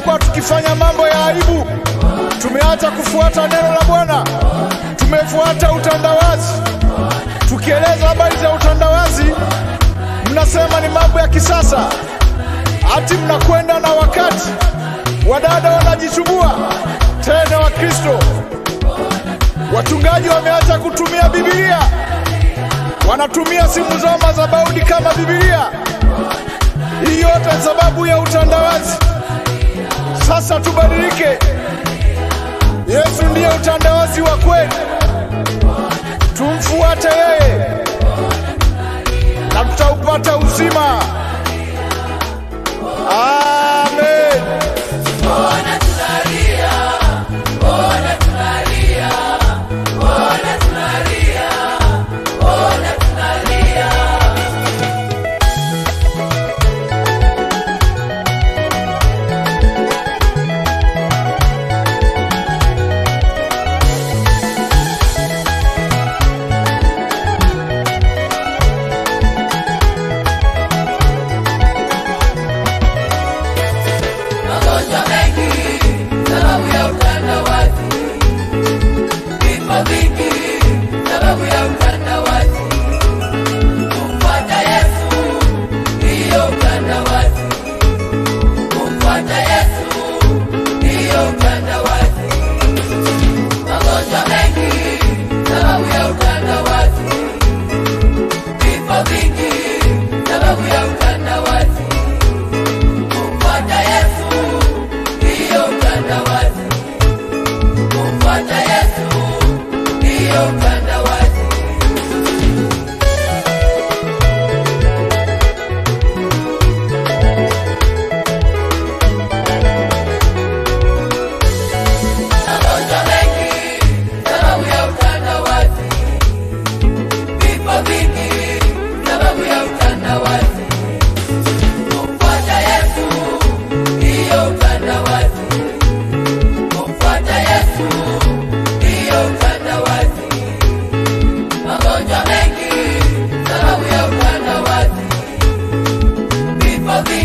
tumekuwa tukifanya mambo ya aibu. Tumeacha kufuata neno la Bwana, tumefuata utandawazi. Tukieleza habari za utandawazi, mnasema ni mambo ya kisasa, hati mnakwenda na wakati. Wadada wanajichubua tena, Wakristo wachungaji wameacha kutumia Biblia, wanatumia simu zao madhabahuni kama Biblia. Hii yote ni sababu ya utandawazi. Sasa tubadilike. Yesu ndiye utandawazi wa kweli, tumfuate yeye na tutaupata uzima. Amen. Magonjwa mengi sababu ya utandawazi, vifo vingi sababu ya utandawazi. Kumfuata Yesu ndiyo utandawazi, kumfuata Yesu ndiyo utandawazi. Magonjwa mengi sababu ya utandawazi, vifo vingi sababu ya utandawazi. Kumfuata Yesu ndiyo utandawazi, kumfuata Yesu ndiyo utandawazi. Magonjwa mengi sababu ya utandawazi, vifo vingi sababu ya utandawazi. Kumfuata Yesu ndiyo utandawazi, kumfuata Yesu ndiyo utandawazi. Magonjwa mengi sababu ya utandawazi, vifo vingi